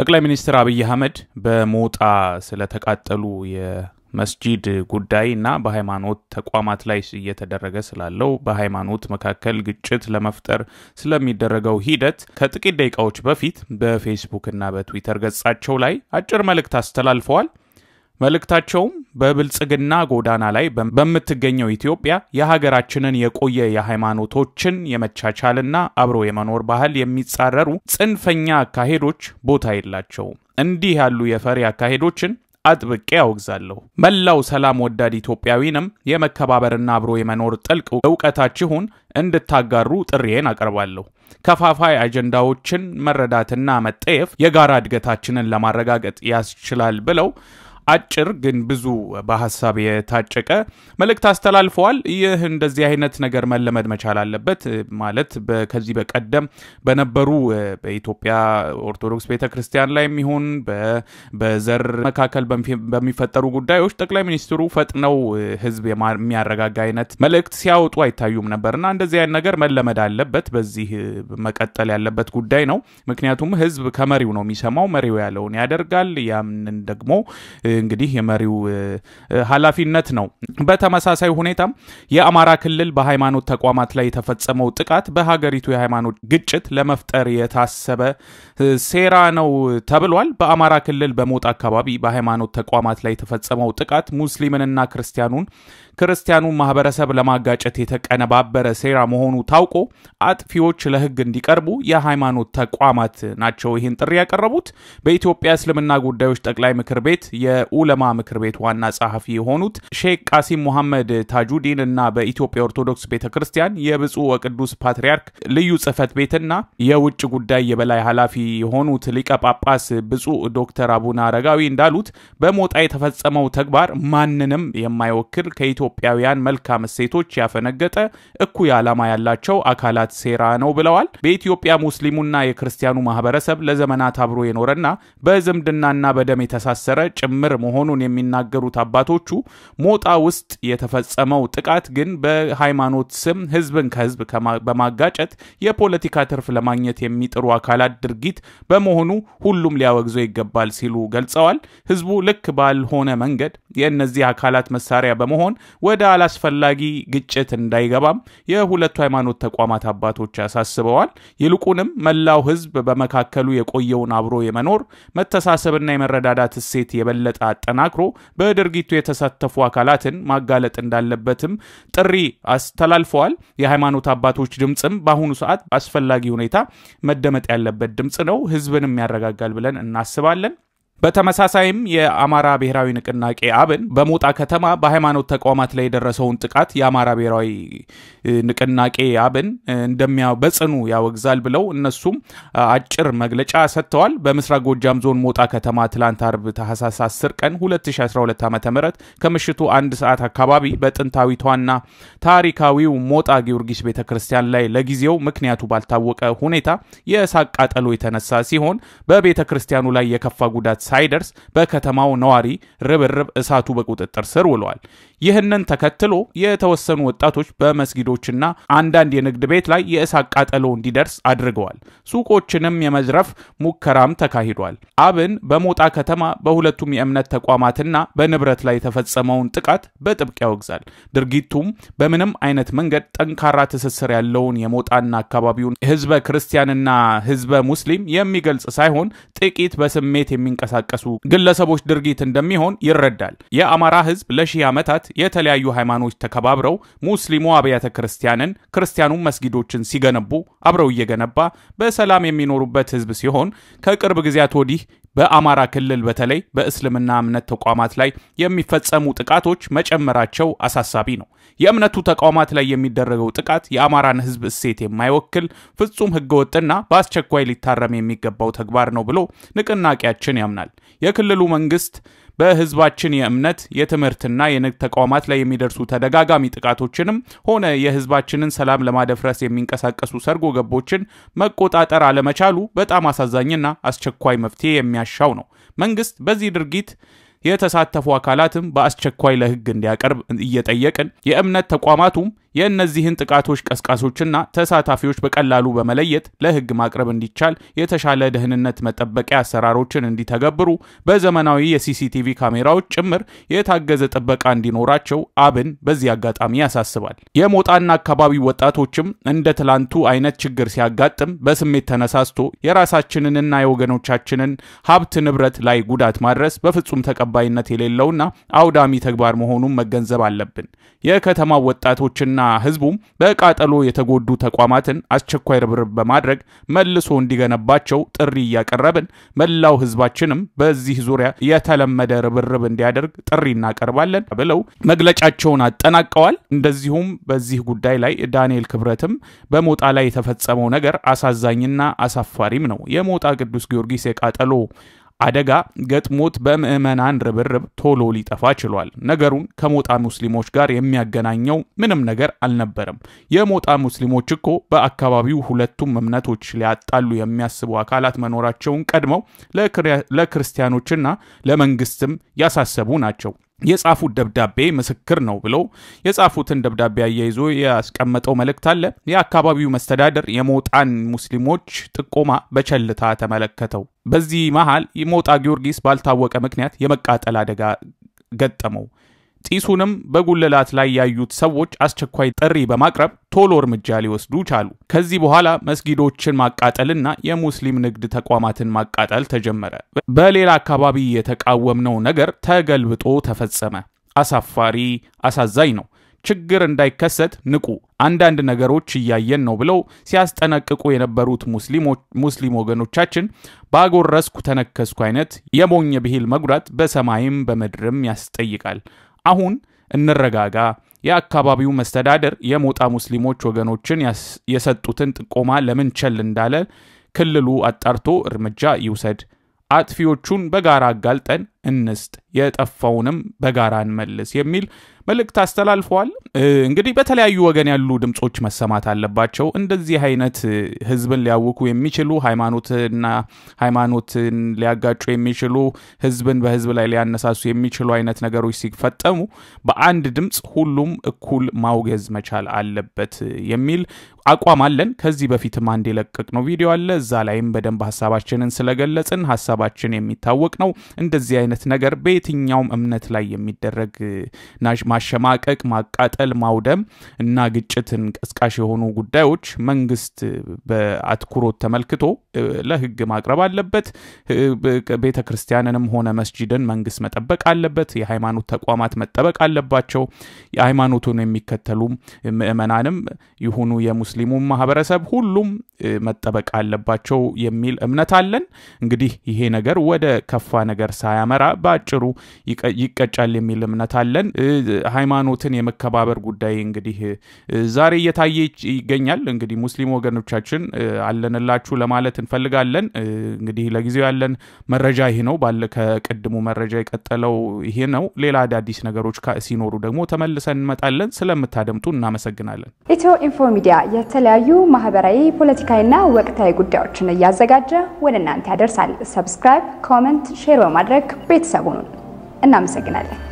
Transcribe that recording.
ጠቅላይ ሚኒስትር አብይ አህመድ በሞጣ ስለተቃጠሉ የመስጂድ ጉዳይ እና በሃይማኖት ተቋማት ላይ እየተደረገ ስላለው በሃይማኖት መካከል ግጭት ለመፍጠር ስለሚደረገው ሂደት ከጥቂት ደቂቃዎች በፊት በፌስቡክ እና በትዊተር ገጻቸው ላይ አጭር መልእክት አስተላልፈዋል። መልእክታቸውም በብልጽግና ጎዳና ላይ በምትገኘው ኢትዮጵያ የሀገራችንን የቆየ የሃይማኖቶችን የመቻቻልና አብሮ የመኖር ባህል የሚጻረሩ ጽንፈኛ አካሄዶች ቦታ የላቸውም። እንዲህ ያሉ የፈሪ አካሄዶችን አጥብቄ ያወግዛለሁ። መላው ሰላም ወዳድ ኢትዮጵያዊንም የመከባበርና አብሮ የመኖር ጥልቅ እውቀታችሁን እንድታጋሩ ጥሪዬን አቀርባለሁ። ከፋፋይ አጀንዳዎችን መረዳትና መጠየፍ የጋራ እድገታችንን ለማረጋገጥ ያስችላል ብለው አጭር ግን ብዙ በሀሳብ የታጨቀ መልእክት አስተላልፈዋል። ይህ እንደዚህ አይነት ነገር መለመድ መቻል አለበት። ማለት ከዚህ በቀደም በነበሩ በኢትዮጵያ ኦርቶዶክስ ቤተ ክርስቲያን ላይ የሚሆን በዘር መካከል በሚፈጠሩ ጉዳዮች ጠቅላይ ሚኒስትሩ ፈጥነው ሕዝብ የሚያረጋጋ አይነት መልእክት ሲያወጡ አይታዩም ነበር እና እንደዚህ አይነት ነገር መለመድ አለበት። በዚህ መቀጠል ያለበት ጉዳይ ነው። ምክንያቱም ሕዝብ ከመሪው ነው የሚሰማው። መሪው ያለውን ያደርጋል። ያምን ደግሞ እንግዲህ የመሪው ኃላፊነት ነው። በተመሳሳይ ሁኔታም የአማራ ክልል በሃይማኖት ተቋማት ላይ የተፈጸመው ጥቃት በሀገሪቱ የሃይማኖት ግጭት ለመፍጠር የታሰበ ሴራ ነው ተብሏል። በአማራ ክልል በሞጣ አካባቢ በሃይማኖት ተቋማት ላይ የተፈጸመው ጥቃት ሙስሊምንና ክርስቲያኑን ክርስቲያኑን ማህበረሰብ ለማጋጨት የተቀነባበረ ሴራ መሆኑ ታውቆ አጥፊዎች ለህግ እንዲቀርቡ የሃይማኖት ተቋማት ናቸው ይህን ጥሪ ያቀረቡት። በኢትዮጵያ እስልምና ጉዳዮች ጠቅላይ ምክር ቤት የኡለማ ምክር ቤት ዋና ጸሐፊ የሆኑት ሼክ ቃሲም ሙሐመድ ታጁዲን እና በኢትዮጵያ ኦርቶዶክስ ቤተ ክርስቲያን የብፁዕ ወቅዱስ ፓትርያርክ ልዩ ጽህፈት ቤትና የውጭ ጉዳይ የበላይ ኃላፊ የሆኑት ሊቀ ጳጳስ ብፁዕ ዶክተር አቡነ አረጋዊ እንዳሉት በሞጣ የተፈጸመው ተግባር ማንንም የማይወክል ከኢትዮጵያውያን መልካም እሴቶች ያፈነገጠ እኩይ ዓላማ ያላቸው አካላት ሴራ ነው ብለዋል። በኢትዮጵያ ሙስሊሙና የክርስቲያኑ ማህበረሰብ ለዘመናት አብሮ የኖረና በዝምድናና በደም የተሳሰረ ጭምር መሆኑን የሚናገሩት አባቶቹ ሞጣ ውስጥ የተፈጸመው ጥቃት ግን በሃይማኖት ስም ህዝብን ከህዝብ በማጋጨት የፖለቲካ ትርፍ ለማግኘት የሚጥሩ አካላት ድርጊት በመሆኑ ሁሉም ሊያወግዘው ይገባል ሲሉ ገልጸዋል። ህዝቡ ልክ ባልሆነ መንገድ የእነዚህ አካላት መሳሪያ በመሆን ወደ አላስፈላጊ ግጭት እንዳይገባም የሁለቱ ሃይማኖት ተቋማት አባቶች አሳስበዋል። ይልቁንም መላው ህዝብ በመካከሉ የቆየውን አብሮ የመኖር መተሳሰብና የመረዳዳት እሴት የበለጠ አጠናክሮ በድርጊቱ የተሳተፉ አካላትን ማጋለጥ እንዳለበትም ጥሪ አስተላልፈዋል። የሃይማኖት አባቶች ድምፅም በአሁኑ ሰዓት አስፈላጊ ሁኔታ መደመጥ ያለበት ድምፅ ነው። ህዝብንም ያረጋጋል ብለን እናስባለን። በተመሳሳይም የአማራ ብሔራዊ ንቅናቄ አብን በሞጣ ከተማ በሃይማኖት ተቋማት ላይ የደረሰውን ጥቃት የአማራ ብሔራዊ ንቅናቄ አብን እንደሚያ በጽኑ ያወግዛል ብለው እነሱም አጭር መግለጫ ሰጥተዋል። በምስራቅ ጎጃም ዞን ሞጣ ከተማ ትላንት አርብ ታህሳስ 10 ቀን 2012 ዓ ም ከምሽቱ አንድ ሰዓት አካባቢ በጥንታዊቷና ታሪካዊው ሞጣ ጊዮርጊስ ቤተ ክርስቲያን ላይ ለጊዜው ምክንያቱ ባልታወቀ ሁኔታ የእሳት ቃጠሎ የተነሳ ሲሆን በቤተ ክርስቲያኑ ላይ የከፋ ጉዳት ሳይደርስ በከተማው ነዋሪ ርብርብ እሳቱ በቁጥጥር ስር ውለዋል። ይህንን ተከትሎ የተወሰኑ ወጣቶች በመስጊዶችና አንዳንድ የንግድ ቤት ላይ የእሳት ቃጠሎ እንዲደርስ አድርገዋል። ሱቆችንም የመዝረፍ ሙከራም ተካሂዷል። አብን በሞጣ ከተማ በሁለቱም የእምነት ተቋማትና በንብረት ላይ የተፈጸመውን ጥቃት በጥብቅ ያወግዛል። ድርጊቱም በምንም አይነት መንገድ ጠንካራ ትስስር ያለውን የሞጣና አካባቢውን ህዝበ ክርስቲያንና ህዝበ ሙስሊም የሚገልጽ ሳይሆን ጥቂት በስሜት የሚንቀሳቀሱ ግለሰቦች ድርጊት እንደሚሆን ይረዳል። የአማራ ህዝብ ለሺህ ዓመታት የተለያዩ ሃይማኖች ተከባብረው ሙስሊሙ አብያተ ክርስቲያንን ክርስቲያኑም መስጊዶችን ሲገነቡ አብረው እየገነባ በሰላም የሚኖሩበት ህዝብ ሲሆን ከቅርብ ጊዜያት ወዲህ በአማራ ክልል በተለይ በእስልምና እምነት ተቋማት ላይ የሚፈጸሙ ጥቃቶች መጨመራቸው አሳሳቢ ነው። የእምነቱ ተቋማት ላይ የሚደረገው ጥቃት የአማራን ህዝብ እሴት የማይወክል ፍጹም ህገወጥና በአስቸኳይ ሊታረም የሚገባው ተግባር ነው ብሎ ንቅናቄያችን ያምናል። የክልሉ መንግስት በህዝባችን የእምነት የትምህርትና የንግድ ተቋማት ላይ የሚደርሱ ተደጋጋሚ ጥቃቶችንም ሆነ የህዝባችንን ሰላም ለማደፍረስ የሚንቀሳቀሱ ሰርጎ ገቦችን መቆጣጠር አለመቻሉ በጣም አሳዛኝና አስቸኳይ መፍትሄ የሚያሻው ነው። መንግስት በዚህ ድርጊት የተሳተፉ አካላትም በአስቸኳይ ለህግ እንዲያቀርብ እየጠየቅን የእምነት ተቋማቱም የእነዚህን ጥቃቶች ቀስቃሾችና ተሳታፊዎች በቀላሉ በመለየት ለሕግ ማቅረብ እንዲቻል የተሻለ ደህንነት መጠበቂያ አሰራሮችን እንዲተገብሩ በዘመናዊ የሲሲቲቪ ካሜራዎች ጭምር የታገዘ ጥበቃ እንዲኖራቸው አብን በዚህ አጋጣሚ ያሳስባል። የሞጣና አካባቢ ወጣቶችም እንደ ትላንቱ አይነት ችግር ሲያጋጥም በስሜት ተነሳስቶ የራሳችንንና የወገኖቻችንን ሀብት ንብረት ላይ ጉዳት ማድረስ በፍጹም ተቀባይነት የሌለውና አውዳሚ ተግባር መሆኑን መገንዘብ አለብን። የከተማው ወጣቶችና ህዝቡም በቃጠሎ የተጎዱ ተቋማትን አስቸኳይ ርብርብ በማድረግ መልሶ እንዲገነባቸው ጥሪ እያቀረብን መላው ህዝባችንም በዚህ ዙሪያ የተለመደ ርብርብ እንዲያደርግ ጥሪ እናቀርባለን ብለው መግለጫቸውን አጠናቀዋል። እንደዚሁም በዚህ ጉዳይ ላይ ዳንኤል ክብረትም በሞጣ ላይ የተፈጸመው ነገር አሳዛኝና አሳፋሪም ነው። የሞጣ ቅዱስ ጊዮርጊስ የቃጠሎ አደጋ ገጥሞት በምዕመናን ርብርብ ቶሎ ሊጠፋ ችሏል። ነገሩን ከሞጣ ሙስሊሞች ጋር የሚያገናኘው ምንም ነገር አልነበረም። የሞጣ ሙስሊሞች እኮ በአካባቢው ሁለቱም እምነቶች ሊያጣሉ የሚያስቡ አካላት መኖራቸውን ቀድመው ለክርስቲያኖችና ለመንግስትም ያሳሰቡ ናቸው። የጻፉት ደብዳቤ ምስክር ነው ብለው የጻፉትን ደብዳቤ አያይዞ ያስቀመጠው መልእክት አለ። የአካባቢው መስተዳደር የሞጣን ሙስሊሞች ጥቆማ በቸልታ ተመለከተው። በዚህ መሃል የሞጣ ጊዮርጊስ ባልታወቀ ምክንያት የመቃጠል አደጋ ገጠመው። ጢሱንም በጉልላት ላይ ያዩት ሰዎች አስቸኳይ ጥሪ በማቅረብ ቶሎ እርምጃ ሊወስዱ ቻሉ። ከዚህ በኋላ መስጊዶችን ማቃጠልና የሙስሊም ንግድ ተቋማትን ማቃጠል ተጀመረ። በሌላ አካባቢ የተቃወምነው ነገር ተገልብጦ ተፈጸመ። አሳፋሪ፣ አሳዛኝ ነው። ችግር እንዳይከሰት ንቁ፣ አንዳንድ ነገሮች እያየን ነው ብለው ሲያስጠነቅቁ የነበሩት ሙስሊም ወገኖቻችን ባጎረስኩ ተነከስኩ አይነት የሞኝ ብሂል መጉዳት በሰማይም በምድርም ያስጠይቃል። አሁን እንረጋጋ። የአካባቢው መስተዳደር የሞጣ ሙስሊሞች ወገኖችን የሰጡትን ጥቆማ ለምን ቸል እንዳለ ክልሉ አጣርቶ እርምጃ ይውሰድ። አጥፊዎቹን በጋራ አጋልጠን እንስጥ፣ የጠፋውንም በጋራ እንመልስ የሚል መልእክት አስተላልፈዋል። እንግዲህ በተለያዩ ወገን ያሉ ድምፆች መሰማት አለባቸው። እንደዚህ አይነት ህዝብን ሊያውኩ የሚችሉ ሃይማኖትና ሃይማኖትን ሊያጋጩ የሚችሉ ህዝብን በህዝብ ላይ ሊያነሳሱ የሚችሉ አይነት ነገሮች ሲፈጠሙ በአንድ ድምፅ ሁሉም እኩል ማውገዝ መቻል አለበት የሚል አቋም አለን። ከዚህ በፊትም አንድ የለቀቅነው ቪዲዮ አለ። እዛ ላይም በደንብ ሀሳባችንን ስለገለጽን ሀሳባችን የሚታወቅ ነው። እንደዚህ አይነት ነገር በየትኛውም እምነት ላይ የሚደረግ ማሸማቀቅ፣ ማቃጠል፣ ማውደም እና ግጭትን ቀስቃሽ የሆኑ ጉዳዮች መንግስት በአትኩሮት ተመልክቶ ለህግ ማቅረብ አለበት። ቤተ ክርስቲያንንም ሆነ መስጂድን መንግስት መጠበቅ አለበት። የሃይማኖት ተቋማት መጠበቅ አለባቸው። የሃይማኖቱን የሚከተሉ ምዕመናንም ይሁኑ የሙስሊሙ ማህበረሰብ ሁሉም መጠበቅ አለባቸው የሚል እምነት አለን። እንግዲህ ይሄ ነገር ወደ ከፋ ነገር ሳያመራ በአጭሩ ይቀጫል የሚል እምነት አለን። ሃይማኖትን የመከባበር ጉዳይ እንግዲህ ዛሬ እየታየ ይገኛል። እንግዲህ ሙስሊም ወገኖቻችን አለንላችሁ ለማለት እንፈልጋለን። እንግዲህ ለጊዜው ያለን መረጃ ይሄ ነው። ባለ ከቅድሙ መረጃ የቀጠለው ይሄ ነው። ሌላ አዳዲስ ነገሮች ሲኖሩ ደግሞ ተመልሰን እንመጣለን። ስለምታደምጡ እናመሰግናለን። ኢትዮ ኢንፎ ሚዲያ የተለያዩ ማህበራዊ፣ ፖለቲካዊና ወቅታዊ ጉዳዮችን እያዘጋጀ ወደ እናንተ ያደርሳል። ሰብስክራይብ፣ ኮመንት፣ ሼር በማድረግ ቤተሰቡን እናመሰግናለን።